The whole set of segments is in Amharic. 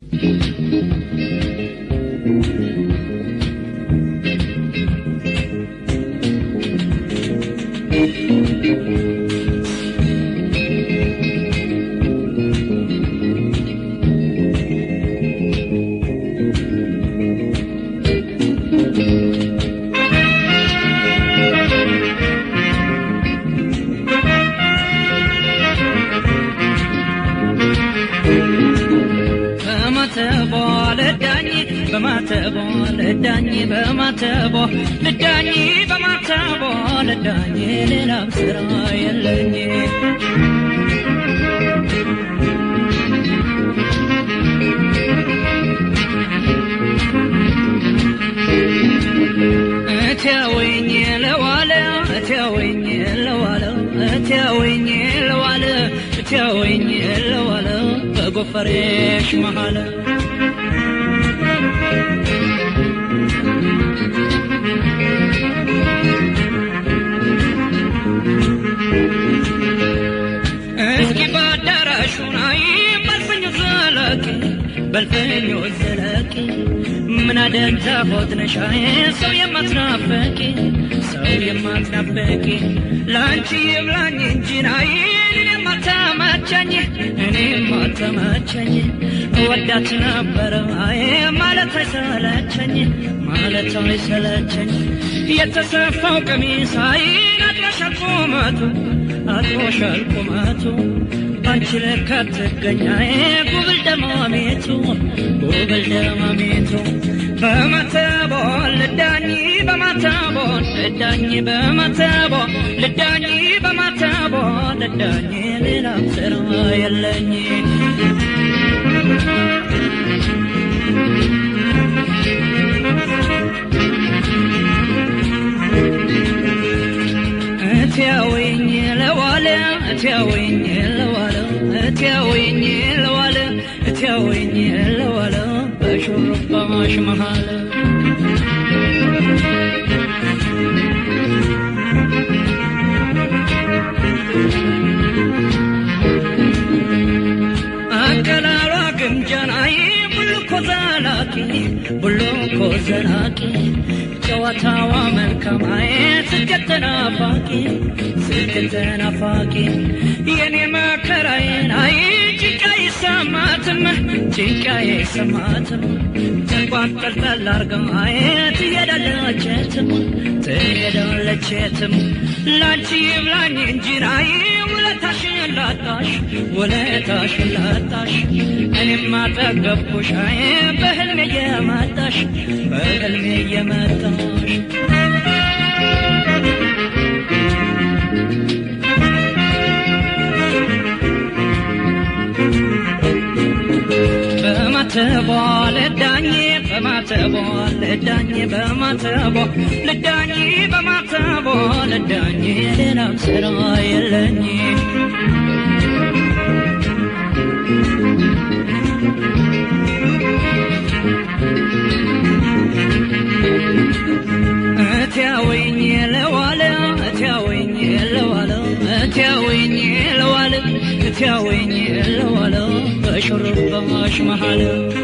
በማተቧ ልዳኝ በማተቧ ልዳኝ በማተቧ ልዳኝ በማተቧ ልዳኝ ሌላም ስራ የለኝ እቴወኝ ለዋለ እቴወኝ ለዋለ እቴወኝ ለዋለ እቴወኝ ለዋለ በጎፈሬሽ መሃለ እስኪ በአዳራሹ ናይ በልፍኙ ዘለቂ በልፍኙ ዘለቂ ምን አደንታ ሆትነሻዬ ሰው የማትናፈቂ ሰው የማትናፈቂ ለአንቺ ይብላኝ እንጂ ናይ እኔ ማተመቸኝ እኔ ማተመቸኝ እወዳት ነበረ አይ ማለት አይሰለቸኝ ማለት አይሰለቸኝ የተሰፋው ቀሚስ አይን አጥሮሻል ቁመቱ አጥሮሻል ቁመቱ ባንቺ ለካ ትገኛዬ ጉብል ደማሜቱ ጉብል ደማሜቱ በማተቦ ልዳኝ በማተቦ ልዳኝ በማተቦ ልዳኝ በማተቦ ልዳኝ ሌላም ስራ የለኝ እቴወኝ ለዋለ እቴወኝ ለዋለ እቴወኝ ለዋለ እቴወኝ ለዋለ በሹሩባሽ መሃል አቀላሏ ግምጃናይ ቡልኮ ዘላቂ ቡልኮ ዘላቂ ጨዋታዋ መልካማዬ ስኬት ተናፋቂ ስኬት ተናፋቂ የኔ መከራዬን አይ ጭንቃ ይሰማትም ጭንቃ ይሰማትም ጨንቋን ጠልጠል አርጋዬ ትሄዳለችትም ትሄዳለችትም ላንቺ ይብላኝ እንጂ ናይ ውለታሽን ላጣሽ ውለታሽን ላጣሽ እኔም አጠገብኩሽ አይ በህልሜ እየመጣሽ በህልሜ እየመጣሽ በማተቧ ልዳኝ በማተቧ ልዳኝ በማተቧ ልዳኝ በማተቧ ልዳኝ ሌላም ስራ የለኝ እቴወኝ ለዋለ እቴወኝ ለዋለ እቴወኝ ለዋለ እቴወኝ ለዋለ በሹሩባሽ መሃል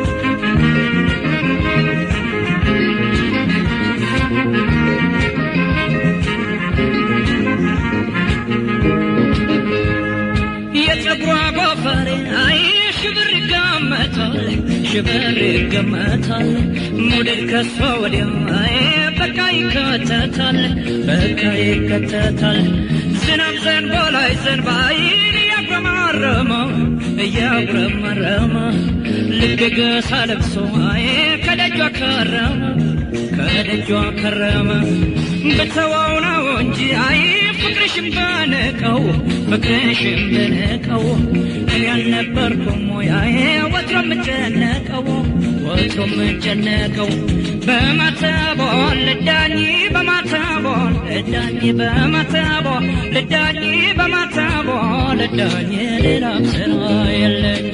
የፀጉሯ ጎፈሬ አይ ሽብር ይገመታል ሽብር ይገመታል ሞዴል ከሷ ወዲያ አይ በቃ ይከተታል በቃ ይከተታል ዝናብ ዘንቦ ላይ ዘንባ አይን እያጉረመረመ እያጉረመረመ ልብ ገሳ ለብሶ አይ ከደጇ ከረመ ከደጇ ከረመ ብተዋው ነው እንጂ አይ ፍቅርሽም በነቀው ፍቅርሽም በነቀው እኔ አልነበርኩም ሙያዬ ወትሮ የምጨነቀው ወትሮ የምጨነቀው በማተቦ ልዳኝ በማተቦ ልዳኝ በማተቦ ልዳኝ በማተቦ ልዳኝ ሌላም ስራ የለኝ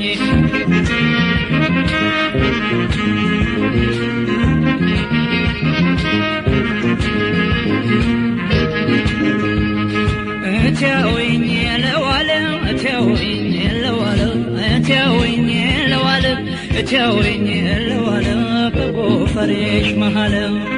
እቴወኝ ለዋለ እቴወኝ ለዋለ እቴወኝ ለዋለ ብትያውኝ ለዋለ በጎፈሬሽ መሃል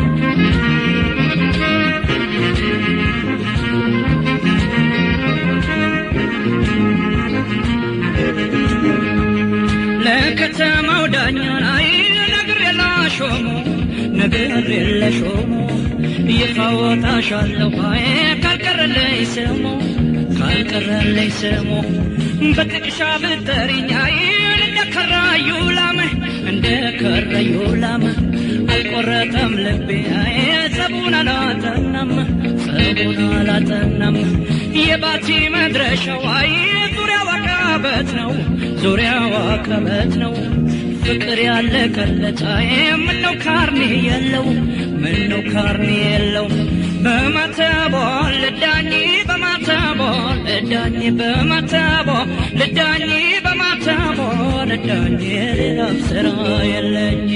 ለከተማው ዳኛን አይ ነገር የላሾሙ ነገር የለሾሙ ይፋወጣሻለሁ አይ ካልቀረለይ ስሙ ካልቀረለይ ስሙ በጥቅሻ ብጠሪኝ አይ እንደ ከራዩ ላም እንደ ከራዩ ላም አልቆረጠም ልቤ አይ ጸቡን አላጠናም ጸቡን አላጠናም የባቲ መድረሻው አይ ዙሪያው አቀበት ነው ዙሪያው አቀበት ነው ፍቅር ያለቀለት አይ ምነው ካርኔ የለው ምነው ካርኔ የለው በማተቦ ልዳኝ በማተቦ ልዳኝ በማተቦ ልዳኝ በማተቦ ልዳኝ ሌላ ስራ የለኝ